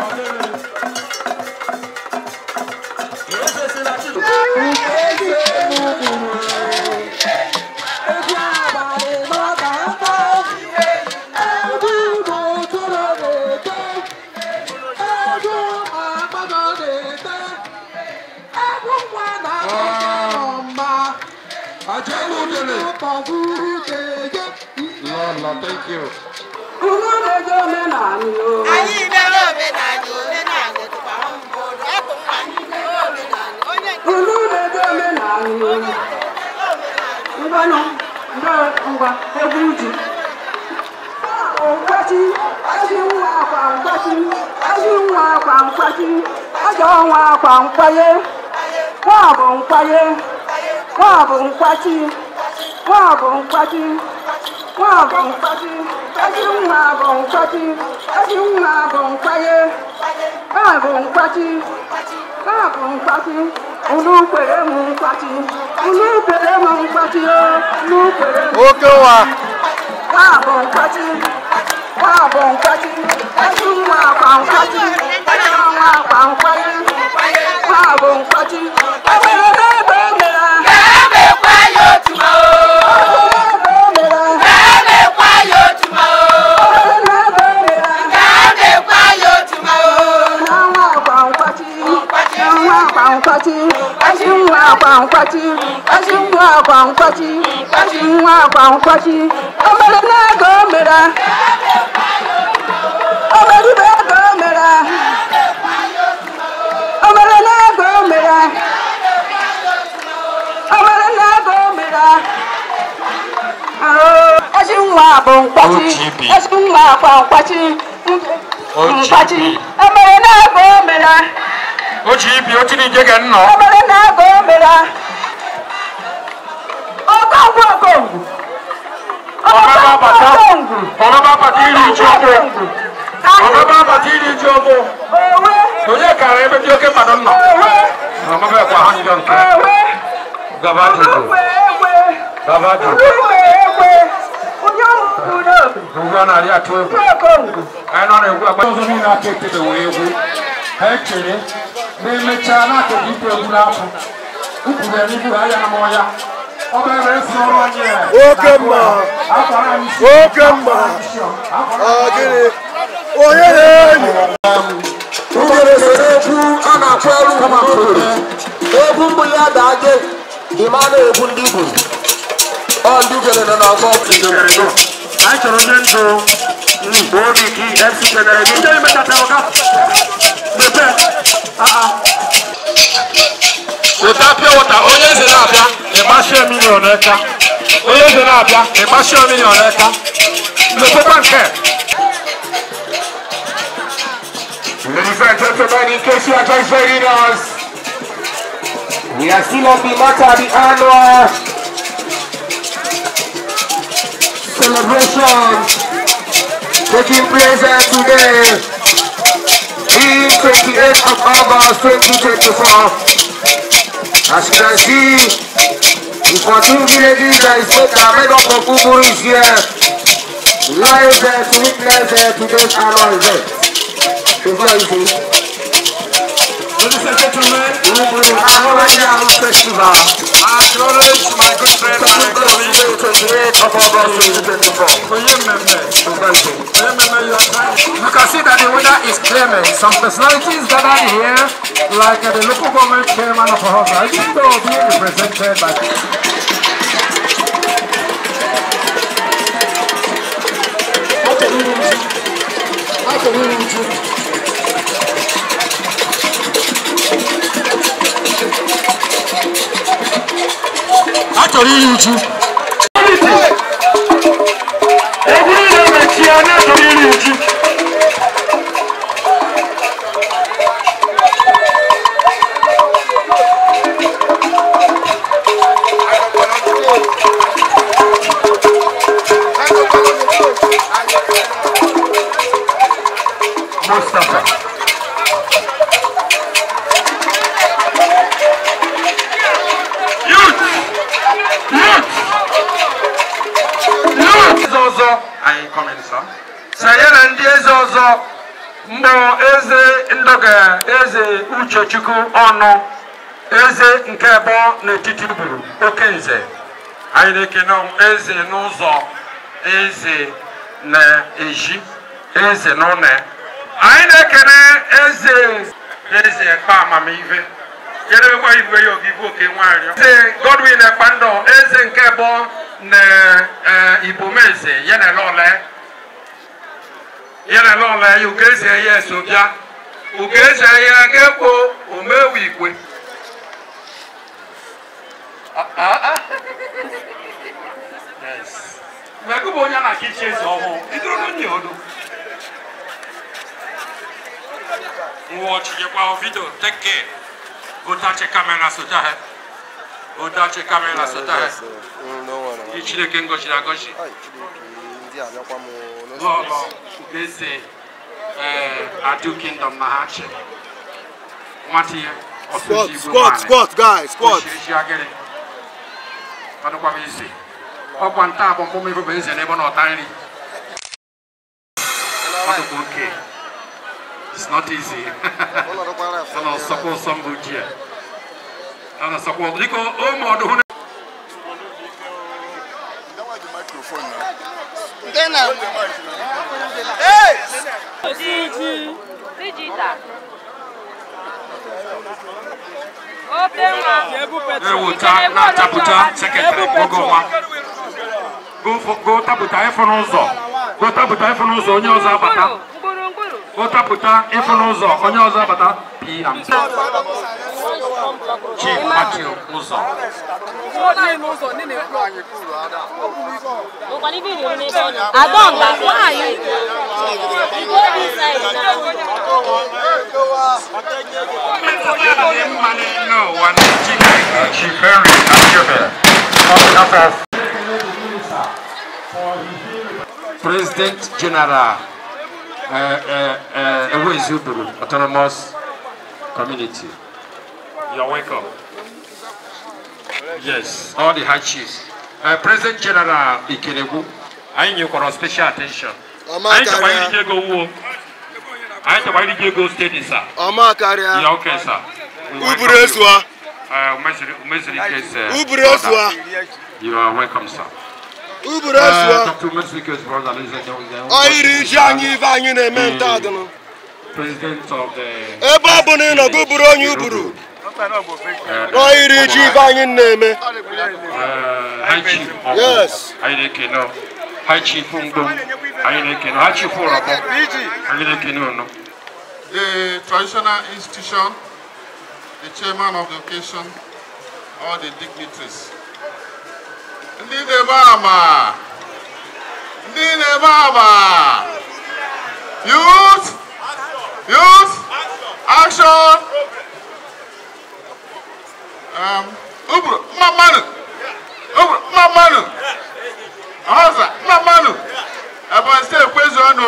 Lord, Lord, thank you. anyị mere omenala omenala dịkwa mmadụ ọkụ nwa anyị mere omenala onye nke Unu na-ede omenala ngwanụ ndị ngwa egwu uju nkwachi ezi nwa akwa nkwachi ezi nwa akwa nkwachi ajọ nwa akwa nkwaye nwa bụ nkwaye nwa bụ nkwachi nwa bụ nkwachi nwa bụ nkwachi ezi nwa bụ nkwachi ezi nwa bụ nkwaye nwa bụ nkwachi nwa bụ nkwachi unu kwere m nkwachi unu kwere m nkwachi o unu kwere m Oke ụwa. nwa bụ nkwachi nwa bụ nkwachi ezi nwa akwa nkwachi ezi nwa akwa nkwaye nwa bụ nkwachi emere n'ebe o mere emekwa ya otu ma ebe o mere emekwa ya otu ma emere n'ebe o mere emekwa ya otu ma nwa akwa nkwachi nwa akwa nkwachi ezi nwa akwa nkwachi ezi nwa akwa nkwachi ezi nwa akwa nkwachi o mere n'ego o mere o mere ibe ego o mere o mere n'ego o mere o mere n'ego o mere ezi nwa bụ nkwachi OGB. ezi nwa akwa nkwachi nkwachi OGB. o mere n'ego o mere O ji ibi otu n'ije ga nnọ. obere na-ego o mere ọgọngwu ọgọngwu Ọbaba abata. ọgọngwu Ọbaba abata iri ji ọgbụ. Ọbaba abata iri ji ọgbụ. owe Onye kara ebe dị oke mmadụ nọ. owe Ọbaba ekwa ha nyịdọ nke. owe Gaba jụjụ. egwe egwe Gaba jụjụ. egwe egwe onye ọmụmụ n'obi Ugwu a na-arị atụ egwu. ọgọngwu Anyị nọ na-egwu agba. Ọzọ niile aka etebewo egwu. Ha echere na emechaa na-akụghị ikwu egwu n'afọ. Ukwuru ya n'ihu ha ya na mọ ya. Ọ bụ ebe esi ọrụ onye. Oke mma. Akwara anyị isi. Oke mma. Akwara Ọ gịnị? Onye na-enyi? Ugere sere egwu a na-akpọ elu ụmụakụrụ egwu mbụ ya daje ịma na-egwu ndị Igbo ọ ndị ugere nọ n'ọgbọ anyị chọrọ onye ndụ obi ka fc kenere gị ndị mechata ụka mepe weta pịa wata onye eze na-abịa ịgbashie milion eka onye eze na-abịa ịgbashie milion eka mepekwa nke Ladies and gentlemen, in case you are just joining us, we are still on the matter, the annual celebration taking place here today in 28th of August 2024. As you can see, the 14 villages that is made that made up of Uburu is here, live there to witness uh, today's annual event. It's not easy. ladies and gentlemen Uburu Annual Festival. I acknowledge my good friend and colleague 28th of August 2024. onye mmemme It's not easy. onye mmemme you are trying You can see that the weather is clement. Some personalities gathered here, like uh, the local government chairman of Ahosa, even though being represented by a chọrọ iri uchu egwu niile mechie anya chọrọ iri uchu Mustafa. Youth! Youth! Youth! Eze ọzọ anyị kọmenti sọ. Sị anyị na ndị eze ọzọ mbụ eze ndọga eze uchechukwu ọnụ eze nke abụọ n'etiti gburu oke nze anyị na-ekene eze n'ụzọ eze na-eji eze n'ụlọ ya. anyị na-ekene eze eze kpa amamihe jedebekwa igwe ya ogivu oke nwanyị eze godwin ekpandọ eze nke abụọ na eh, ibomeze ya na lọle ya na lọle ya ugeze ya eso bịa ugeze ya ga-ekwo omewu igwe Yes. Mgbe gị bụ onye na-aka ichi eze ọhụụ, idoro n'onye odo. Nwa ọchịchịkwa vidio, take care. Gotache kamera sota he. Gotache kamera sota he. Ị Chineke ngọziri agọzi. Lọlọ eze eh, Adu Kingdom na ha chi. Nwata ya, ọsụsụ Squat, Igbo squat, nwaanyị. squat, guys, squat. Oshirisi agịrị. Ọdụkwa m isi. Ọkwa nta abụ mkpụmụ ife bụ eze n'ebe ọ na-ọta nri. Ọdụkwa oke. It's not easy. Ọ na-asọkwa ụsọ mbụ ji ya. Ọ na-asọkwa dịka ụmụ ọdụ hụ na nke na Digital. Oke nwa. ewuta na-achapụta sekretarị oge ọma. Go- Go tapụta ịfụ n'ụzọ. Go tapụta ịfụ n'ụzọ onye ọzọ abata. Mkpụrụ mkpụrụ. Go tapụta ịfụ n'ụzọ onye ọzọ abata. PM. Chief Matthew Ụzọ. Adọmba nwaanyị. Igbo dị saịdị na Chief Henry Achebe, on behalf of President General uh, uh, uh, Ewezuburu Autonomous Community. You're welcome. Yes, all the high chiefs. Uh, President General Ikeregwu, anyị nyekwara special attention. Ọma Anyị chọkwa iri karịa. ego wuo. Anyị chọkwa iri ego steeti sa. Ọma karịa. Yeah, okay, sir. We welcome Uburu you. esua. Uh, Umeziri Umeziri is uh, Uburu brother. esua. You are welcome, sir. Uburu Uh, esua. Dr. Umeziri's brother, ladies and gentlemen. Ọ yiri iji anyị ife anyị na-eme nta adịnụ. President of the. Ebe ọ bụ na ị nọ gị bụrụ onye uburu. Ọ yiri iji ife anyị na-eme. Uh, High Chief. Ogo. Yes. Anyị na-ekene. High Chief Ngom. Anyị na-ekene. High Chief Ụrọbọ. Anyị na-ekene unu. the traditional institution, the chairman of the occasion, all the dignitaries. Ndị na-ebe ama, ndị na-ebe ama, youth, youth, action. Um, uburu, mma mmanụ, uburu, mma mmanụ, ọhọza, mma mmanụ, Ebonyi steeti kwezu ọnụ.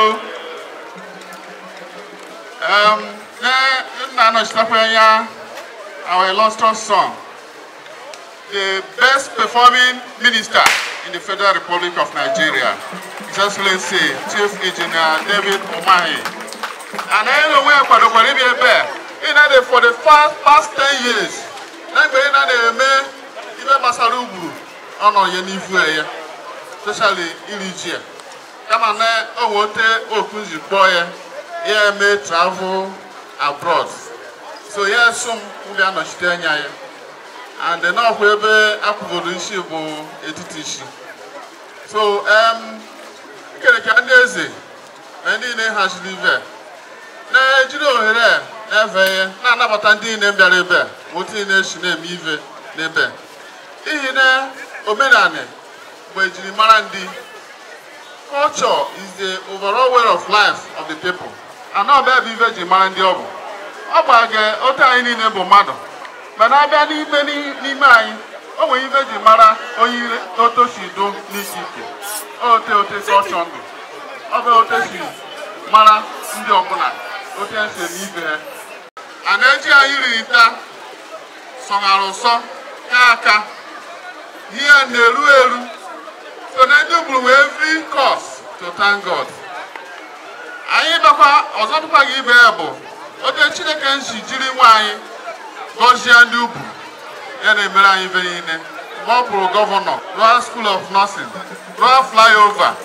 Um, nna anọchitekwa anya our illustrious son, the best performing minister in the Federal Republic of Nigeria, His Excellency Chief Engineer David Umahi. And anyị na onwe ya kwadokwara ịbịa ebe a, ị na-ede for the past, past 10 years, na mgbe ị na-eme ibe gbasara ugwu ọ nọ ya n'ihu ya, especially iri ji ya. kama na o wote okwu ji kpọọ ya ya eme travel abroad so ya so m ndị anọchite anya ya and n'ọkwa ebe akwụgoro isi bụ etiti isi so um, nkereka ndị eze na ndị niile haziri ibe na-ejiri ohere a na-efe ihe na-anabata ndị niile bịara ebe a ma otu niile esi na-eme ive n'ebe a. n'ihi na omenala bụ ejirimara ndị culture is the overall way of life of the people and ọ bịa bụ ife ji mara ndị ọ bụ ọ gbaga otu anyị niile bụ mmadụ mana abịa n'ime n'ime anyị o nwere ife ji mara onye ire otu si do n'isi ike ote ote culture ndụ ọ bụ ote si mara ndị ọbụla ote esi eme ife ha a na-eji anyị riri nta sọghara ụsọ ka aka ihe na-eru eru So then you will every cause to thank God. anyị bịakwa ọzọ dịkwa gị ibe ya bụ ote chineke nsi jiri nwa anyị gọzie ndị ugwu ya na-emere anyị ibe niile mgbe ọ bụrụ gọvanọ Royal School of Nursing Royal Flyover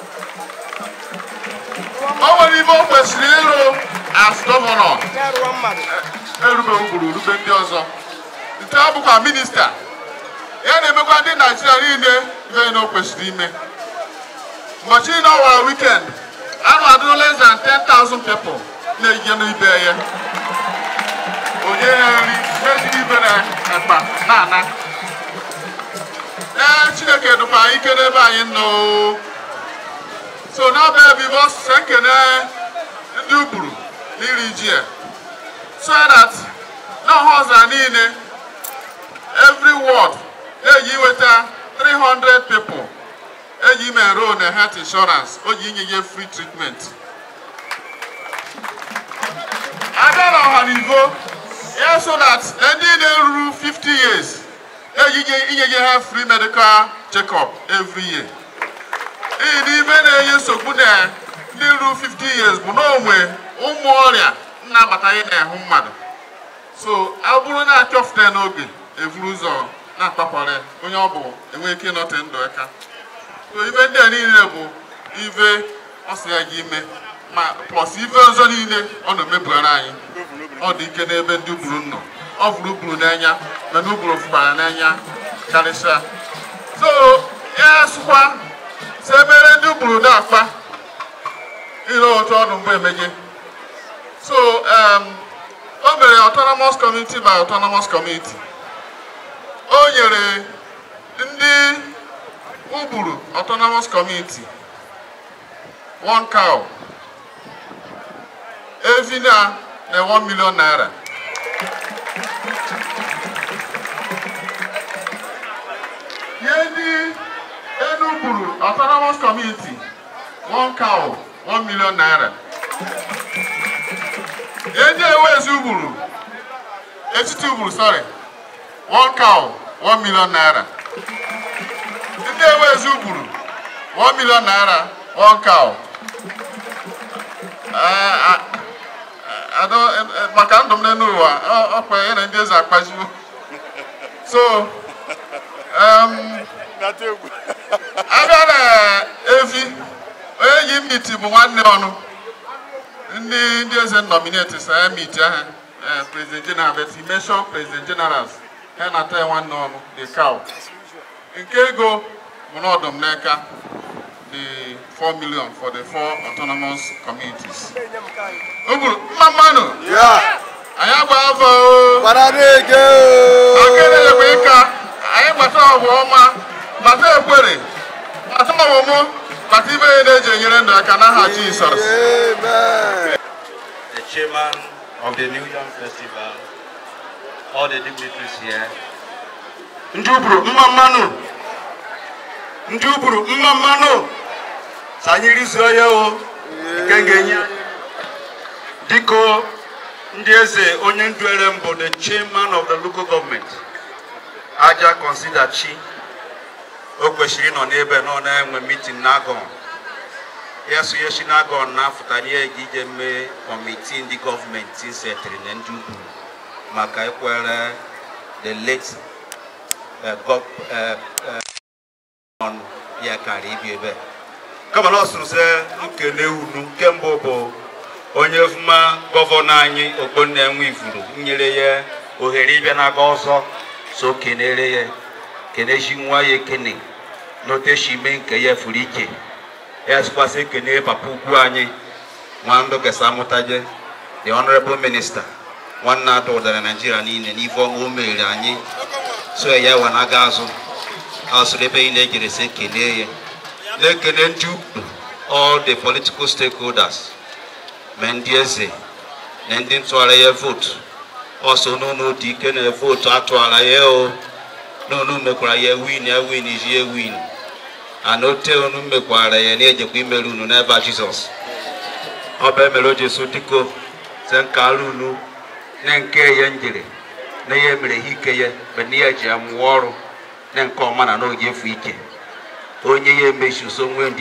o nwere ibe o kwesịrị ịrụ as gọvanọ erube ugburu rube ndị ọzọ nke ọ bụkwa minista ya na-emekwa ndị naijiria niile ibe na o kwesịrị ime ụbọchị niile ọ wara weekend anụ adịrị less than 10,000 people na-eje n'ibe ya onye ya nri meziri ibe na akpa na-ana ee chineke dụkwa anyị ike n'ebe anyị nọ so n'ọbịa ebe ibe ọsụsụ ekene ndị ugburu n'iri ji ya so that na ọha ọzara niile every ward eji iweta 300 people eji ime enroll na health insurance o ji inye ya free treatment abịa na ọhanivo ya so that ndị na-eruru 50 years eji inye ya ha free medical check-up every year iyi na ibe na-enye nsogbu na ndị ruru 50 years bụ na onwe ụmụ ọrịa na-abataghị n'ahụ mmadụ so ọ bụrụ na achọfute n'oge evuru ụzọ na-akpakwara onye ọ bụ enweghị ike ịnọte ndụ aka so ibe ndị a niile bụ ibe ọ sị ya gị ime ma plus ibe ọzọ niile ọ na-emebugara anyị ọ dị ike n'ebe ndị ugburu nọ ọ fụrụ ugburu n'anya mana ugburu fụkwara n'anya karịsịa so ya sụkwa si emere ndị ugburu na-akpa ile otu ọnụ mgbe emeje so um, o mere autonomous community by autonomous community o nyere ndị ugburu autonomous community one cow evi na na 1 million naira nye ndị enugburu autonomous community one cow 1 million naira nye ndị ewezi ugburu etiti ugburu sorry one cow 1 million naira ndị ewezi ugburu 1 million naira one cow Eh, ah, I don't- eh, eh, maka ndụ m n'elu ụwa ọ- ọkwa ya na ndị eze akpajiwo so um, abịa na efi onye yi miti bụ nwanne ọnụ ndị ndị eze nominate sa ya miti ahụ eh, president general but he mention president generals ha na-ata ya nwanne ọnụ the cow nke ego bụ n'ọdụm n'aka the 4 million for the four autonomous communities. O gburu mma mmanụ anyị agba afọ o akịrị bụ ịka anyị gbata ọgwụ ọma gbata ekwere gbata ọmụmụ gbata ibe ya na-eji enyere ndụ aka n'aha Jizọs the chairman of the New Yam Festival, all the dignitaries here. ndị ugburu mma mmanụ ndị ugburu mma mmanụ sa anyị rizuo ya o nke m ga-enye anyị. biko ndị eze onye ndu ere mbụ the chairman of the local government aja consider chi o kwesịrị ịnọ n'ebe nọ na-enwe meeting n'agọn ya so ya si n'agọn na-afụtara ya ga ije mee kọmitii ndị gọọmenti setịrị na ndị ugwu maka ikwere the late uh, gov, uh, uh, on ya kara ibi ebe kama na ọ sụrụ sị nkene unu nke mbụ bụ onye fụma gọvanọ anyị ogbonna enwe ifuru nyere ya ohere ịbịa n'aga ọzọ so kenere ya kenechi nwa ya ekene n'otechi ime nke ya furu ike ya sịkwasị ekene papa ukwu anyị nwandụ gesa amụtaje the honorable minister nwanne ada ụdara naijiria niile n'ife ọma o mere anyị so ya wa na-aga azụ asụrụ ebe ị na-ejere sị ekene ya na-ekene ndị ukwu all the political stakeholders ma ndị eze na ndị ntụgharị ya vootu ọsọ n'ụlọ dị ike na vootu atụgharị ya o n'unu mekwara ya win ya win iji ya win ana ote unu mekwara ya na-ejekwa imere unu n'ebe a jizọs ọ bụ emere o ji so dịko se nka arụ unu na nke ya njere na ya mere ha ike ya mgbe na ya ji amụọ ọrụ na nke ọma na n'oge efu ike onye ya emechi so nwee ndidi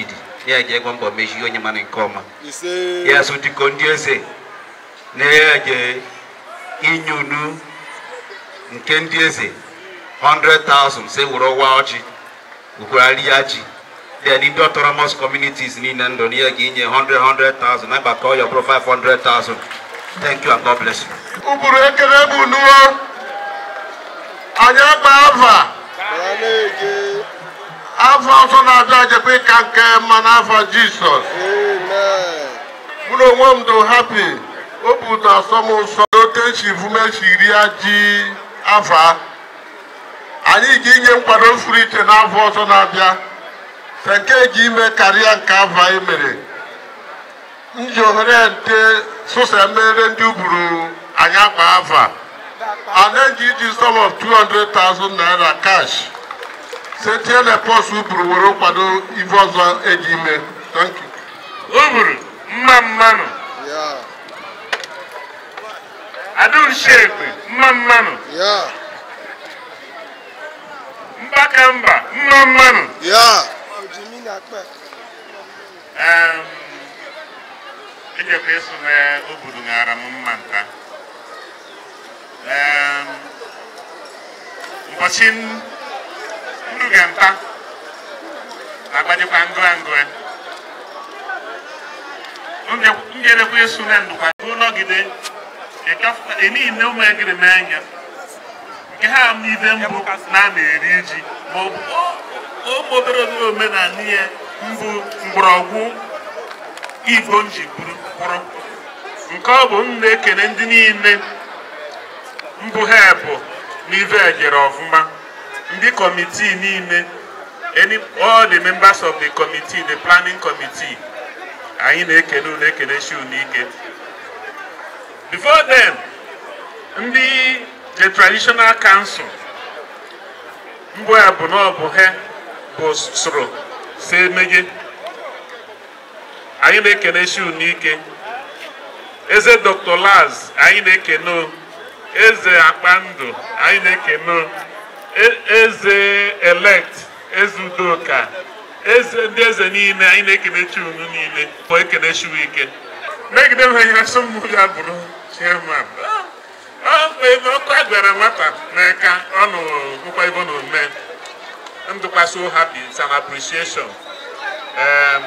ya ga-egwe mbọ mechie onye mana nke ọma ya so dịka ndị eze na-eje inye unu nke ndị eze 100,000 se were ọwa ọjị ukwurari ya ji then ndị autonomous communities niile ndụ n'ihe ga-inye 100 100,000 na gbakọ ya bụrụ 500,000 thank you and god bless you ụbụrụ ekele bụ nuo anyị agba ava afọ ọzọ na-abịa jekwa ịka nke mma n'afọ jisọs mụ na onwe m do hapi o bụ ụtọ asọ m ụsọ ote si vumechi iri ya ji afa anyị ga-inye nkwado furu iche n'afọ ọzọ na-abịa ka nke ga ime karịa nke afọ anyị mere m ji ohere nte sụsa mere ndị uburu anyị akpa afa ana-eji iji sum of 200,000 naira cash setie na pọs uburu were kwado ife ọzọ eji ime thank you uburu mma mmanụ adaushekwe mma mmanụ mbaka mba mma mmanụ Em, ejekwa ịsụ na obodo ṅara m mma nta Em, ụbọchị nruge nta na-agbajikwa ngụ angụ ngerekwa ịsụ na ndụkwa bụ nọgide niile ụmụ egiri m anya nke ha m ibe mbụ na a na-eri ji ma ọ bụ ụmụ obere obere omenala ihe mbụ mgbọrọgwụ igbo nji buru kwụrụ nke ọ bụ m na-ekene ndị niile mbụ ha bụ n'ive ejere ọfụma ndị kọmitii niile any all the members of the committee the planning committee anyị na-ekene unu ekene shi unu ike before then ndị the traditional council mbụ ya bụ na ọ bụ ha bụ soro si emeghe anyị na-ekene shi unu ike eze dr laz anyị na-ekene o. eze akpandụ anyị na-ekene o. E- eze elect eze udoka eze ndị eze niile anyị na-ekene chi unu niile bụ ekene shiwu ike megide m ha ihe asọmpi ya bụrụ chairman ebe ọkụ a gwara nwata n'aka ọnụ bụkwa ebe ọ na-ome ndụkwa so happy it's an appreciation um,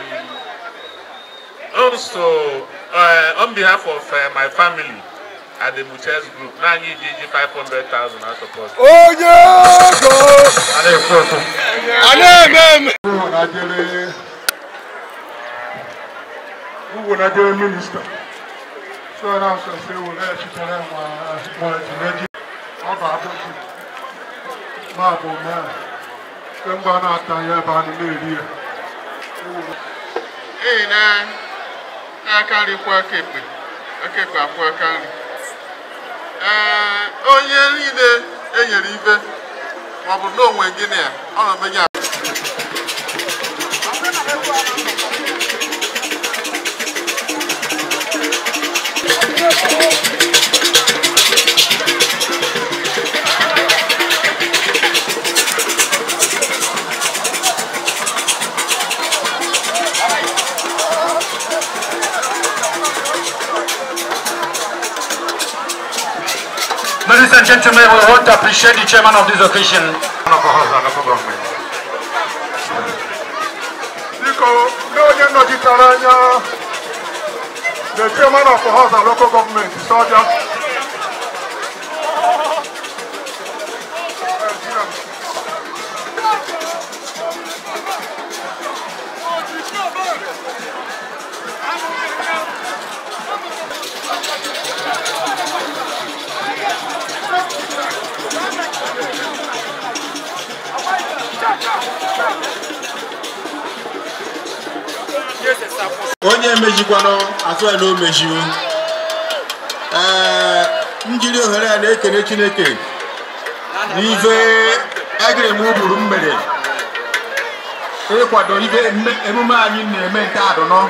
also uh, on behalf of uh, my family at the Muches group na anyị ji ji 500,000 na support onye ego a na-ekwu okwu a na-eme eme Uwonadere Uwonadere minista so na sọ sẹ wo lẹ chitere nwa nwa jimeji ọba abọchi máa bọ mẹ́rin ṣé ń bá náà ta yẹn bá ní léèrí ẹ. Ee na aka nri kwụ aka ekpe aka ekpe akwụ aka nri ee onye niile enyere ibe ma ọ bụ na onwe gịnị ya ọ na-emenye Ladies and gentlemen, we want to appreciate the chairman of this occasion. biko ndị onye nnọchitere anya the chairman of the house and local government isi ọbịa onye emejikwanụ atụela o mejiwo ee njiri ohere a na-ekene chineke n'ife egere m ụbụrụ m mere ịkwado ife mme- emume anyị na-eme nke adụnọ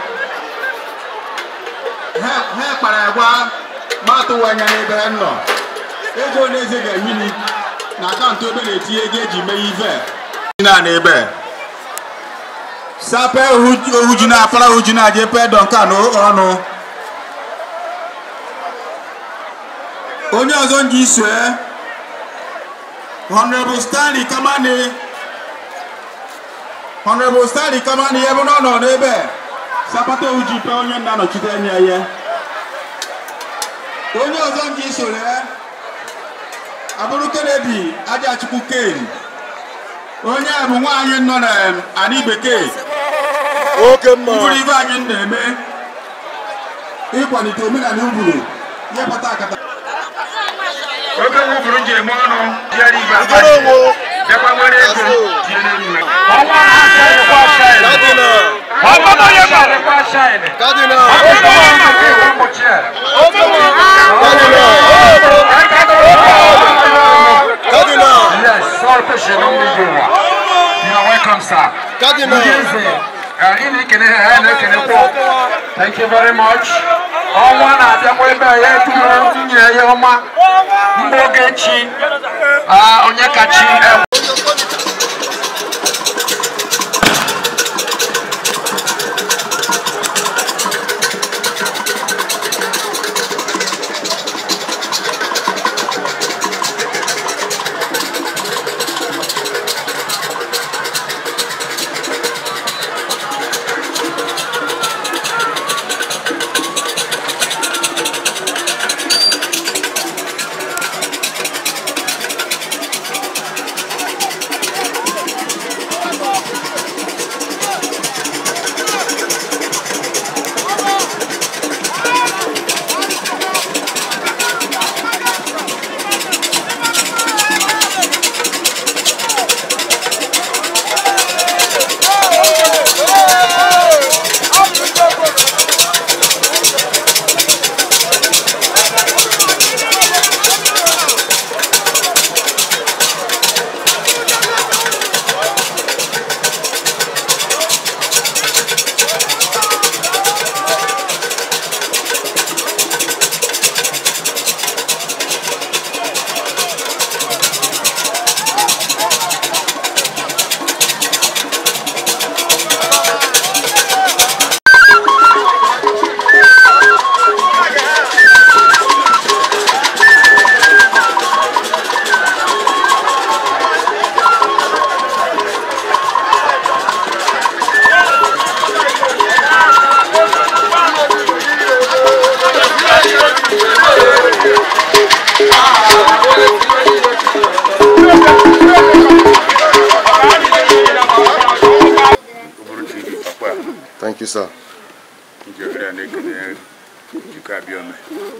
ha ha kpara agwa ma atụwa anya n'ebe ha nọ ego na-eze ga-ewili na akaụntụ ebe na-etinye ego eji mee ife na n'ebe sape ohuji na apara ohuji na je pe duncan ọnụ onye ọzọ nji isue honorable stanley kamani honorable stanley kamani ebe ọ nọ n'ebe sapata ohuji pe onye nna nọchite anya ya onye ọzọ nji isore abụrụ kennedy ajachukwu kane onye a bụ nwaanyị nọ na anị bekee oke mma mkpụrụ ibe anyị na-eme ịkwalite omenala uburu ihe kpata akata oke nwụbụrụ ji eme ọnụ bịara ibe akpachi bịakwa nwere ego tinye n'ime ọnwa aka ịkwa shaịn ọnwa onye gbarekwa shaịn ọkụkọ ọnwa nke ịwa mgbochi a Yes, all patient on the go. You are welcome, sir. Cardinal. Thank you very much. Ọnwa na-abịakwa ebe a ya eturu nwunye ya ọma mgbe oge chi ah, onye kachi ewe Thank you, sir. nke ohere a na-ekele Chukwu Abiome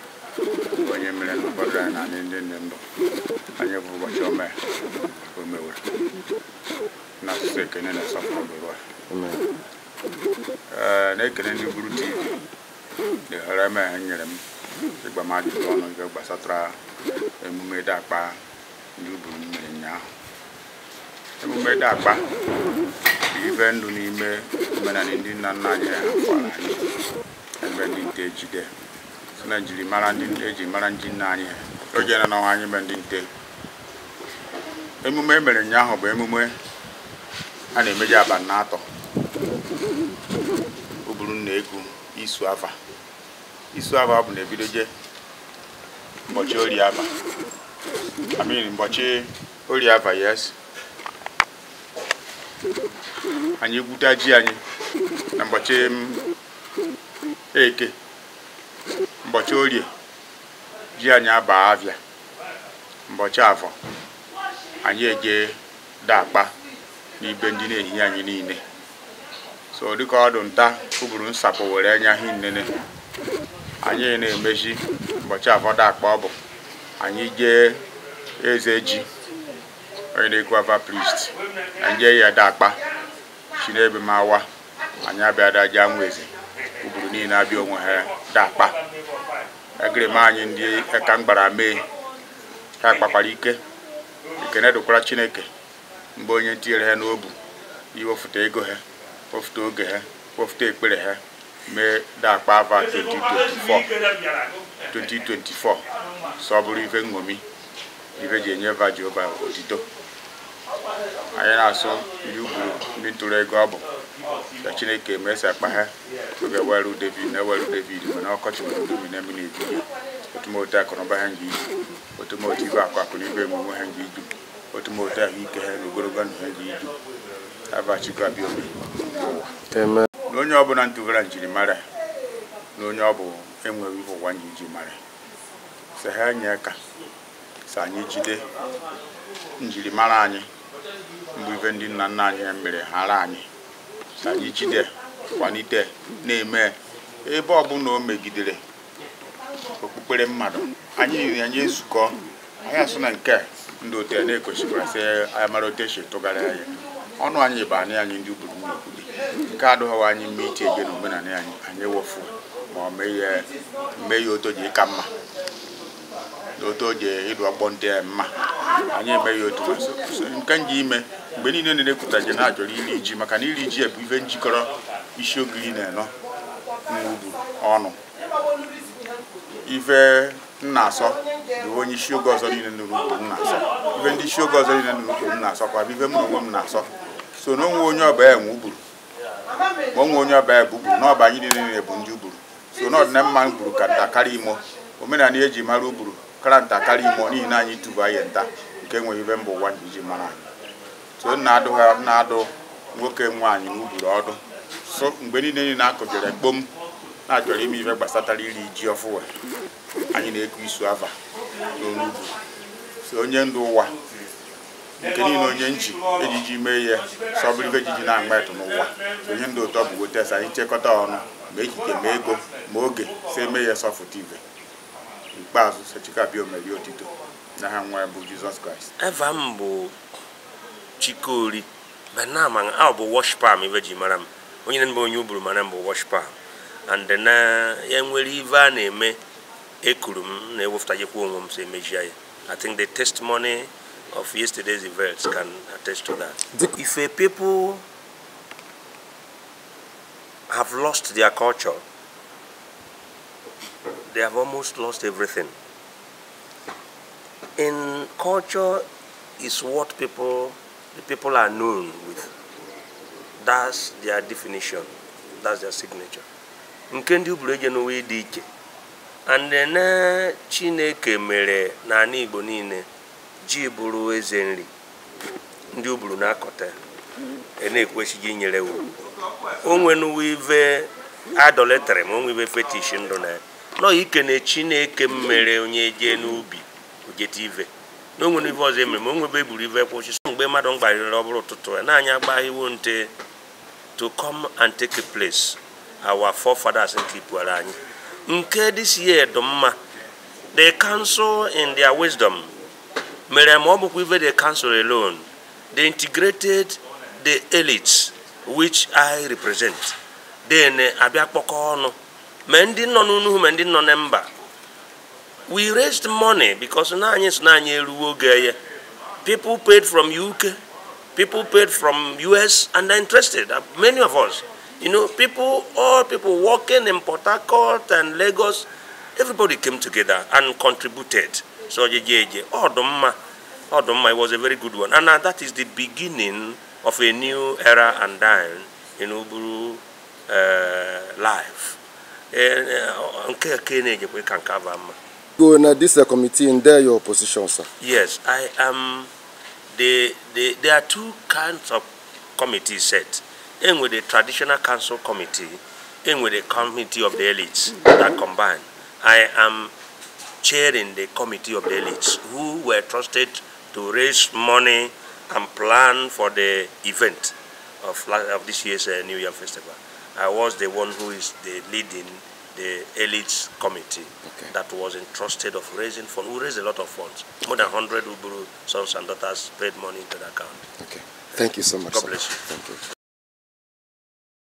onye mere nkwado anyị na anyị ndị nne mbụ anyị bụ ụbọchị ome o mewere n'asụsụ ekene na nsọpụrụ bụ Amen. ee na-ekele ndị buru tv na ohere eme ha nyere m ịgba m ajụjụ ọnụ nke gbasatara emume ịda akpa ndị uburu m mere ụnyaahụ emume ịda akpa bụ ibe ndụ n'ime omenala ndị nna nna anyị ha kwara anyị ebe ndị nte ejide si na njirimara ndị eji mara ndị nna anyị ha oge na n'ọnwa anyị mee ndị nte emume e mere ụnyaahụ bụ emume a na-emeji abalị na atọ o buru nna eku isu afa isu afa bụ na ebidoje ụbọchị ori afa amin ụbọchị ori afa yes anyị gwuta ji anyị na ụbọchị m, eke ụbọchị orie ji anyị aba avịa ụbọchị afọ anyị eje dakpa n'ibe ndị na-ehi anyị niile so dịka ọdụ nta ụbụrụ nsapụ were anya hi nnene anyị na-emezi ụbọchị afọ dakpa ọ bụ anyị jee eze ji onye na-ekwu ava priest anyị jee ya dakpa si n'ebe m awa anyị abịa daja nwa eze ụbụrụ niile abịa onwe ha dakpa egere m anyị ndị eka mgbara mee ha kpakwara ike ekene dịkwara chineke mgbe onye tinyere ha n'obu iwefụta ego ha wefụta oge ha wefụta ekpere ha mee dakpa ava 2024 2024 so ọ bụrụ ife nṅomi ife ji enye va jehova otito anyị na-asụ ndị ugburu ndị ntụrụ ego ọ bụ ka chineke mesa akpa ha oge weru david na weru david mana ọkọchị nwere udu mmiri mmiri ebibi otumotu akụnụba ha nji iju otumotu ibe akụ akụ na ibe emume ha nji iju otumotu ahụike ha na ogologo ndụ ha nji iju abachikwa abịa obi n'ụwa na onye ọbụla ntụgara njirimara na onye ọ bụ enweghị ihe ụwa nji iji mara sị ha nye aka sị anyị jide njirimara anyị mgbe ife ndị nna nna anyị mere hara anyị sị anyị jide kwalite na-eme ebe ọbụla o megidere okpukpere mmadụ anyị anyị ezukọ anyị asụ na nke a, ndị otu ya na-ekosikwara sị anyị mara otu esi tụgharị anyị ọnụ anyị bụ anị anyị ndị ugburu n'okwudi nke adịghịwa anyị mma iti ege na omenala anyị anyị ewefu ma ọ mee ya mee ya otu ji ka mma na otu o ji ịdụ ọgbọ ndị a mma anyị eme ya otu so- so nke nji ime mgbe niile na-ekwuta ji na achọrọ iri ji maka na iri ji bụ ife njikọrọ isi ogiri na-enọ n'ugwu ọnụ ife nna asọ bụ onye isi oge ọzọ niile nọ n'ugwu m na-asọ ife ndị isi oge ọzọ niile nọ n'ugwu m na-asọ kwa bụ ife m na onwe m na-asọ so na onwe onye ọba enwe ugburu ma onwe onye ọba bụ ugburu na ọba anyị niile niile bụ ndị ugburu so na ọdịna mma gburu ka nta karịa imo omenala eji mara ugburu kara nta karịa imo n'ihi na anyị tubu anyị nta nke enweghị ife mba ụwa ji mara anyị so nna adụ ha nna adụ nwoke nwaanyị n'ugburu ọdụ so mgbe niile niile akụjere kpom na-achọrọ ime ife gbasatara iri ji ọfụwa anyị na-eku isu ava n'onugbu so onye ndụ ụwa nke niile onye nji ejiji mee ihe sọbụrụ ife ejiji na-agba etu n'ụwa so onye ndụ ụtọ bụ weta anyị chekọta ọnụ ma echiche ma ego ma oge si eme ihe sọfụta ibe ikpeazụ sechikabịa omeri otito na ha nwa ya bụ jizọs kraịst eva m bụ chikori benama a bụ worshipa m ibe ji mara m onye na-eme onye ugburu mara m bụ worshipa and na ya nwere ive a na-eme ekuru m na-ewepụtajekwa onwe m so emejia ya i think the testimony of yesterday's events can attest to that if a people have lost their culture they have almost lost everything in culture is what people the people are known with that's their definition that's their signature nke ndị uburu eje n'ụwa dị iche and then eh, chineke mere n'ala igbo niile ji bụrụ eze nri ndị uburu na-akọta e na-ekwesịghị inyere wu o nwenuwe ive adoletere ma onwe ive fetish ndụ na ya nọ ike na chineke m mere onye jee n'ubi ojeta ive na onwere ive ọzọ emere ma o nwebe eburu ive kwụsị so mgbe mmadụ mgbarịrị ọ bụrụ ụtụtụ ya na-anya agbaghịwo nte to come and take a place our forefathers nke ipuara anyị nke this year dị mma the council in their wisdom mere ma ọ bụkwa ive the council alone they integrated the elites which i represent then eh, abịa kpọkọ ọnụ ma ndị nọ n'unu ma ndị nọ na mba we raised money because na anyị so na anyị eruwo oge ya people paid from uk people paid from us and they're interested Uh, many of us you know people all people working in port harcourt and lagos everybody came together and contributed so jejeje ọdụmma ọdụmma it was a very good one and uh, that is the beginning of a new era and dine in uburu uh, life Eh, eh, nke ke na-ejekwe ka nke aba mma go na this uh, committee in there your position sir Yes, I am. The, the, there are two kinds of committees set. In with the traditional council committee, in with the committee of the elites that combine. I am chairing the committee of the elites who were trusted to raise money and plan for the event of, la- of this year's uh, New Year Festival. I was the one who is the leading the elites committee that was entrusted of raising funds. We raised a lot of funds. More than 100 Uburu sons and daughters paid money into the account. thank you so much God sir. bless you. thank you